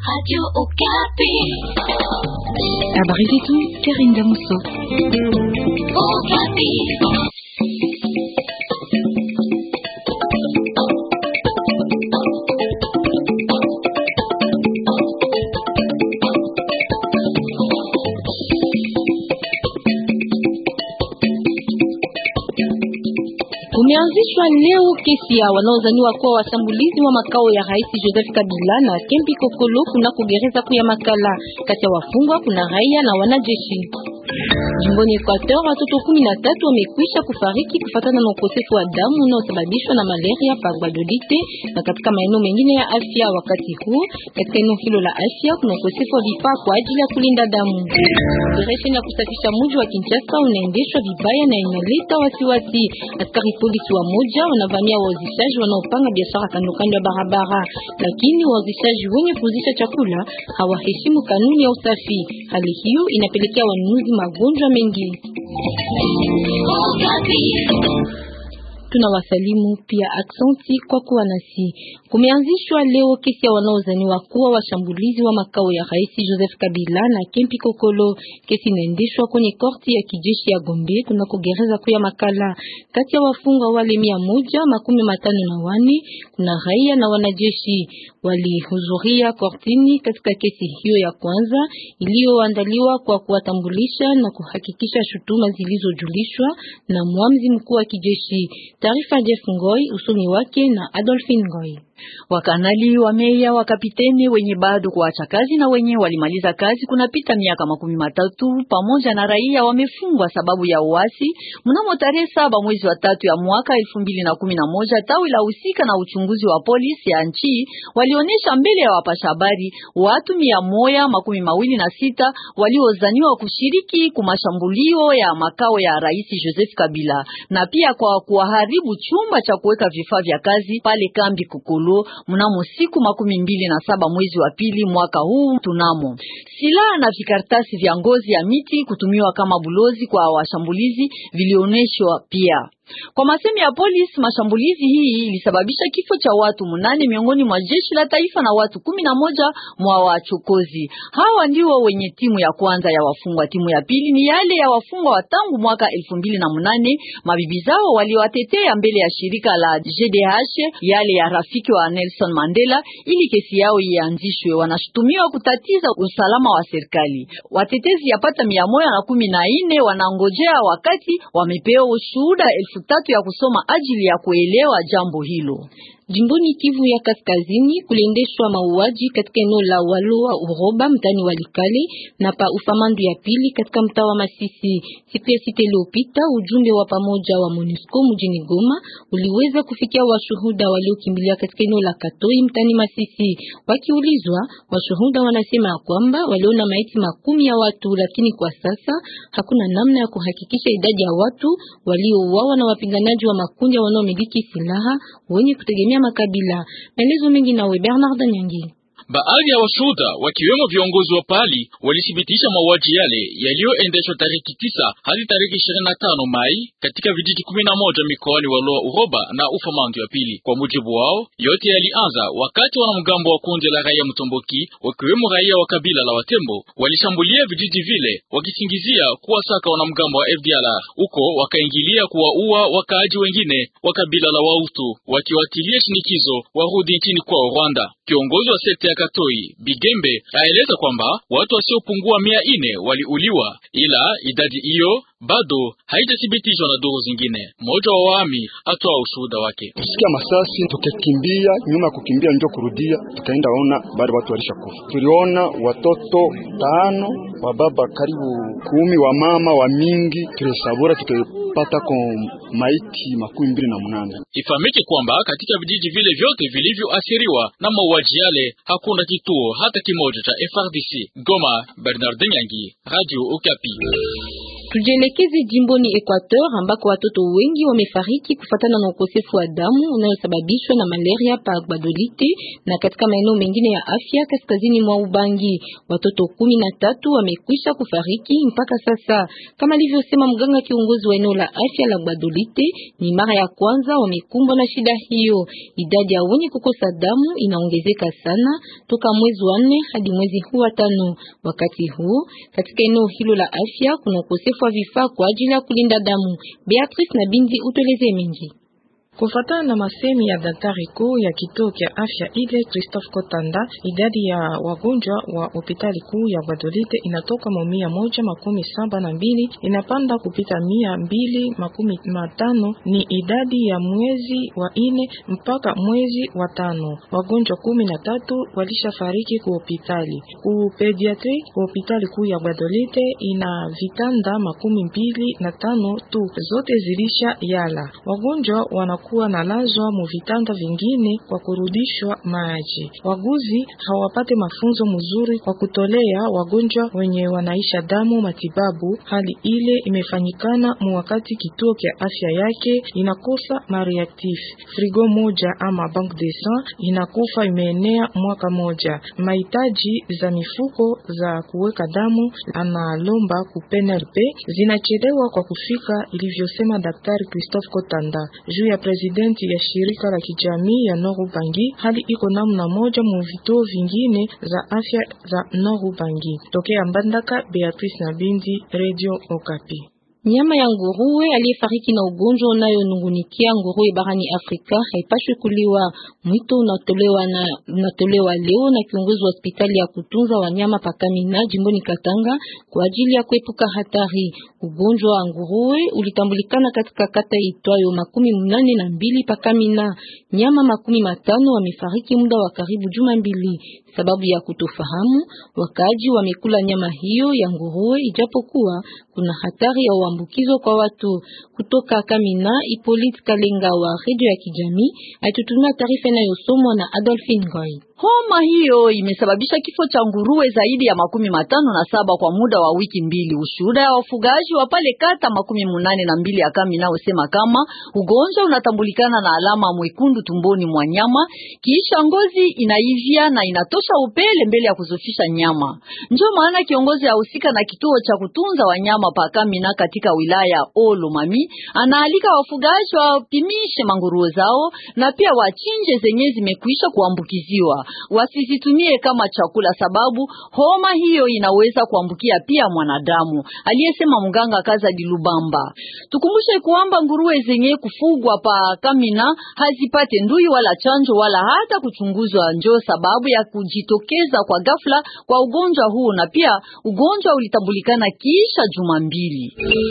Radio Okapi. Habari zetu Karine Damuso. Okapi. Kumeanzishwa leo kesi ya wanaozaniwa kuwa washambulizi wa makao ya Rais Joseph Kabila na Kempi Kokolo kuna kugereza kuya Makala. Kati ya wafungwa kuna raia na wanajeshi. Jimboni Equateur watoto kumi na tatu wamekwisha kufariki kufatana na ukosefu wa damu unaosababishwa na malaria pa Guadolite na katika maeneo mengine ya afya. Wakati huu katika eneo hilo la afya kuna ukosefu wa vifaa kwa ajili ya kulinda damu. Operesheni ya kusafisha mji wa Kinshasa unaendeshwa vibaya na inaleta wasiwasi. Askari polisi wa moja wanavamia wauzishaji wanaopanga biashara kando kando ya barabara, lakini wauzishaji wenye kuuzisha chakula hawaheshimu kanuni ya usafi. Hali hiyo inapelekea wanunuzi magonjwa mengi. Okapi. Tunawasalimu pia aksanti kwa kuwa nasi. Kumeanzishwa leo kesi ya wanaozaniwa kuwa washambulizi wa makao ya Rais Joseph Kabila na Kempi Kokolo. Kesi inaendeshwa kwenye korti ya kijeshi ya Gombe kuna kugereza kuya Makala. Kati ya wafungwa wale mia moja makumi matano na wane kuna raia na wanajeshi walihudhuria kortini katika kesi hiyo ya kwanza iliyoandaliwa kwa kuwatambulisha na kuhakikisha shutuma zilizojulishwa na mwamzi mkuu wa kijeshi. Taarifa Jeff Ngoi, usomi wake na Adolphine Ngoi. Wakanali wa meya wa kapiteni wenye bado kuacha kazi na wenye walimaliza kazi kunapita miaka makumi matatu pamoja na raia wamefungwa sababu ya uasi. Mnamo tarehe saba mwezi wa tatu ya mwaka elfu mbili na kumi na moja tawi la husika na uchunguzi wa polisi ya nchi walionyesha mbele ya wapasha habari watu mia moja makumi mawili na sita waliozaniwa kushiriki kumashambulio ya makao ya rais Joseph Kabila na pia kwa kuharibu chumba cha kuweka vifaa vya kazi pale kambi Kukulu mnamo siku makumi mbili na saba mwezi wa pili mwaka huu. Tunamo silaha na vikaratasi vya ngozi ya miti kutumiwa kama bulozi kwa washambulizi vilioneshwa pia. Kwa masemi ya polisi, mashambulizi hii ilisababisha kifo cha watu munane miongoni mwa jeshi la taifa na watu kumi na moja mwa wachokozi. Hawa ndio wenye timu ya kwanza ya wafungwa. Timu ya pili ni yale ya wafungwa wa tangu mwaka elfu mbili na munane. Mabibi zao waliowatetea mbele ya shirika la JDH, yale ya rafiki wa Nelson Mandela, ili kesi yao ianzishwe. Wanashutumiwa kutatiza usalama wa serikali. Watetezi yapata mia moja na kumi na nne wanangojea wakati wamepewa ushuhuda elfu tatu ya kusoma ajili ya kuelewa jambo hilo. Jimboni Kivu ya Kaskazini kuliendeshwa mauaji katika eneo la Walua Uroba mtani Walikale na pa ufamandu ya pili katika mtaa wa Masisi. Siku ya sita iliyopita, ujumbe wa pamoja wa MONUSCO mjini Goma uliweza kufikia washuhuda waliokimbilia katika eneo la Katoi mtani Masisi. Wakiulizwa, washuhuda wanasema ya kwamba waliona maiti makumi ya watu, lakini kwa sasa hakuna namna ya kuhakikisha idadi ya watu waliouawa na wapiganaji wa makundi wanaomiliki silaha wenye kutegemea makabila. Maelezo mengi nawe Bernard Nyangi. Baadhi ya washuhuda wakiwemo viongozi wa pahali walithibitisha mauaji yale yaliyoendeshwa tariki tisa hadi tariki ishirini na tano Mai katika vijiji kumi na moja mikoani Walua Uroba na Ufamandu ya pili. Kwa mujibu wao, yote yalianza wakati wanamgambo wa kundi la raia Mtomboki wakiwemo raia wa kabila la Watembo walishambulia vijiji vile wakisingizia kuwasaka wanamgambo wa FDLR. Huko wakaingilia kuwaua wakaaji wengine wa kabila la Wautu wakiwatilia shinikizo warudi nchini kwao Rwanda. Kiongozi wa sekta ya Katoi Bigembe aeleza kwamba watu wasiopungua mia ine waliuliwa, ila idadi hiyo bado haijathibitishwa na duru zingine. Mmoja wa waami atoa ushuhuda wake. Tusikia masasi tukakimbia, nyuma ya kukimbia ndio kurudia, tukaenda ona bado watu walisha kufa. Tuliona watoto tano wa baba karibu kumi, wa mama wa mingi, tulisabura tukapata kwa maiti makumi mbili na munane. Ifahamike kwamba katika vijiji vile vyote vilivyoathiriwa na mauaji yale hakuna kituo hata kimoja cha FRDC. Goma, Bernard Nyangi, Radio Okapi. Tujielekeze jimboni Equateur ambako watoto wengi wamefariki kufatana na ukosefu wa damu unayosababishwa na malaria pa Gbadolite na katika maeneo mengine ya afya kaskazini mwa Ubangi. Watoto kumi na tatu wamekwisha kufariki mpaka sasa, kama alivyosema mganga kiongozi wa eneo la afya la Gbadolite. Ni mara ya kwanza wamekumbwa na shida hiyo. Idadi ya wenye kukosa damu inaongezeka sana toka mwezi wa nne hadi mwezi huu wa tano. Wakati huu katika eneo hilo la afya kuna ukosefu wa vifaa kwa ajili ya kulinda damu. Beatrice na Binzi utueleze mengi. Kufatana na masemi ya daktari kuu ya kituo cha afya ile Christophe Kotanda, idadi ya wagonjwa wa hospitali kuu ya Gbadolite inatoka mu mia moja makumi saba na mbili inapanda kupita mia mbili makumi matano. Ni idadi ya mwezi wa ine mpaka mwezi wa tano. Wagonjwa kumi na tatu walishafariki ku hospitali ku pediatri. Hospitali kuu ya Gbadolite ina vitanda makumi mbili na tano tu, zote zilisha yala. Wagonjwa wana kuwa na lazwa mu vitanda vingine kwa kurudishwa maji. Waguzi hawapate mafunzo mzuri kwa kutolea wagonjwa wenye wanaisha damu matibabu. Hali ile imefanyikana mu wakati kituo cha afya yake inakosa mareactif. Frigo moja ama bank de sang inakufa imeenea mwaka moja. Mahitaji za mifuko za kuweka damu analomba ku PNLP zinachelewa kwa kufika, ilivyosema Daktari Christophe Kotanda juu ya presidenti ya shirika la kijamii ya Nord Ubangi. Hali iko namna moja mu vituo vingine za afya za Nord Ubangi. Tokea Mbandaka, Beatrice na Bindi, Radio Okapi. Nyama ya nguruwe aliyefariki na ugonjwa unayonungunikia nguruwe barani Afrika haipashwi kuliwa. Mwito unatolewa na unatolewa leo na kiongozi wa hospitali ya kutunza wanyama Pakamina jimboni Katanga kwa ajili ya kuepuka hatari. Ugonjwa wa nguruwe ulitambulikana katika kata itwayo makumi mnane na mbili Pakamina. Nyama makumi matano wamefariki muda wa karibu juma mbili. Sababu ya kutofahamu, wakaji wamekula nyama hiyo ya nguruwe ijapokuwa kuna hatari ya uambukizo kwa watu. Kutoka Kamina, Ipolit Kalenga wa redio ya kijamii alitutumia taarifa inayosomwa na Adolphine Goy. Homa hiyo imesababisha kifo cha nguruwe zaidi ya makumi matano na saba kwa muda wa wiki mbili. Ushuhuda ya wafugaji wa pale kata makumi munane na mbili ya Kamina usema kama ugonjwa unatambulikana na alama mwekundu tumboni mwa nyama, kisha ngozi inaivya na inatosha upele mbele ya kuzofisha nyama. Ndio maana kiongozi ahusika na kituo cha kutunza wanyama pa Kamina katika wilaya Olomami anaalika wafugaji wapimishe manguruwe zao na pia wachinje zenye zimekwisha kuambukiziwa wasizitumie kama chakula, sababu homa hiyo inaweza kuambukia pia mwanadamu, aliyesema mganga Kazadi Lubamba. Tukumbushe kwamba nguruwe zenye kufugwa pa Kamina hazipate ndui wala chanjo wala hata kuchunguzwa, njo sababu ya kujitokeza kwa ghafla kwa ugonjwa huu, na pia ugonjwa ulitambulikana kisha juma mbili.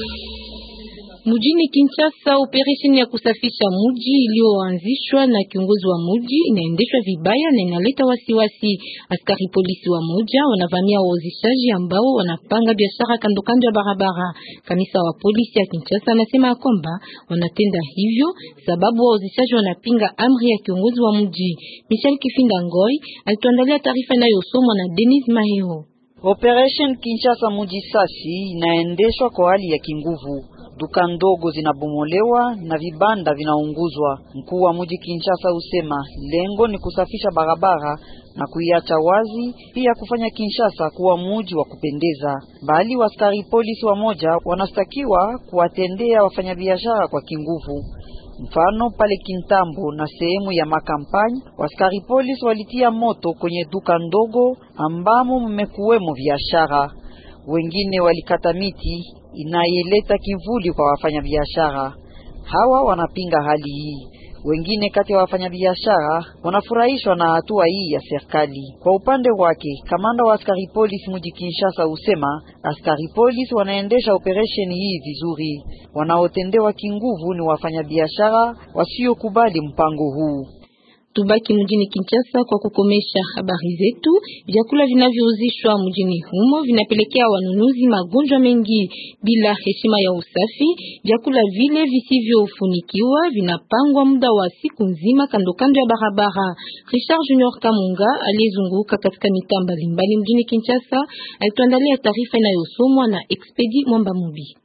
Mujini Kinshasa, operesheni ya kusafisha muji iliyoanzishwa na kiongozi wa muji inaendeshwa vibaya na inaleta wasiwasi. Askari polisi wa moja wanavamia wauzishaji ambao wanapanga biashara kando kando ya barabara. Kamisa wa polisi ya Kinshasa anasema kwamba wanatenda hivyo sababu wauzishaji wanapinga amri ya kiongozi wa muji. Michel Kifinda Ngoi alituandalia taarifa inayosomwa na Denis Mahero. Operation Kinshasa muji sasi inaendeshwa kwa hali ya kinguvu. Duka ndogo zinabomolewa na vibanda vinaunguzwa. Mkuu wa mji Kinshasa usema lengo ni kusafisha barabara na kuiacha wazi, pia kufanya Kinshasa kuwa mji wa kupendeza. Bali waskari polisi wamoja wanastakiwa kuwatendea wafanyabiashara kwa kinguvu. Mfano pale Kintambo na sehemu ya makampani, waskari polisi walitia moto kwenye duka ndogo ambamo mmekuwemo biashara. Wengine walikata miti inayeleta kivuli kwa wafanyabiashara hawa. Wanapinga hali hii. Wengine kati ya wafanyabiashara wanafurahishwa na hatua hii ya serikali. Kwa upande wake, kamanda wa askari polisi mji Kinshasa usema askari polisi wanaendesha operesheni hii vizuri. Wanaotendewa kinguvu ni wafanyabiashara wasiokubali mpango huu. Tubaki mjini Kinshasa kwa kukomesha habari zetu. Vyakula vinavyouzishwa mjini humo vinapelekea wanunuzi magonjwa mengi bila heshima ya usafi. Vyakula vile visivyofunikiwa vinapangwa muda wa siku nzima kando kando ya barabara. Richard Junior Kamunga aliyezunguka katika mitaa mbalimbali mjini Kinshasa alituandalia taarifa inayosomwa na Expedi Mwamba Mubi.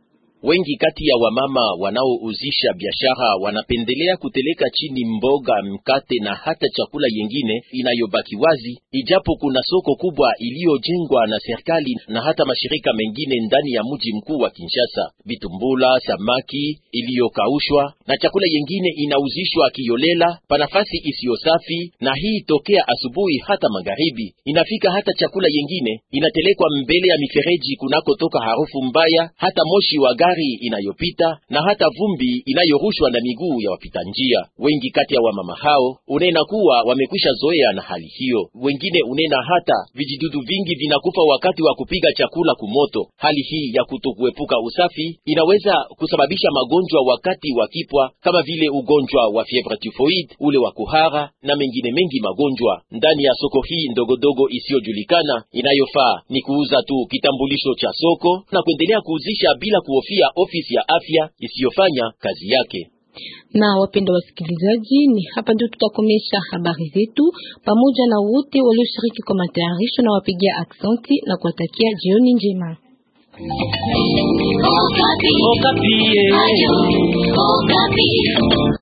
Wengi kati ya wamama wanaouzisha biashara wanapendelea kuteleka chini mboga, mkate na hata chakula yengine inayobaki wazi, ijapo kuna soko kubwa iliyojengwa na serikali na hata mashirika mengine ndani ya mji mkuu wa Kinshasa. Vitumbula, samaki iliyokaushwa na chakula yengine inauzishwa kiolela pa nafasi isiyo safi, na hii tokea asubuhi hata magharibi. Inafika hata chakula yengine inatelekwa mbele ya mifereji kunakotoka harufu mbaya, hata moshi wa gari inayopita na hata vumbi inayorushwa na miguu ya wapita njia. Wengi kati ya wamama hao unena kuwa wamekwisha zoea na hali hiyo. Wengine unena hata vijidudu vingi vinakufa wakati wa kupiga chakula kumoto. Hali hii ya kutokuepuka usafi inaweza kusababisha magonjwa wakati wa kipwa kama vile ugonjwa wa fievre typhoid, ule wa kuhara na mengine mengi magonjwa. Ndani ya soko hii ndogodogo isiyojulikana, inayofaa ni kuuza tu kitambulisho cha soko na kuendelea kuuzisha bila kuhofia ofisi ya afya isiyofanya kazi yake. Na wapenda wasikilizaji, ni hapa ndio tutakomesha habari zetu pamoja na wote walioshiriki kwa matayarisho, na wapigia aksanti na kuwatakia jioni njema. Okapi. Okapi.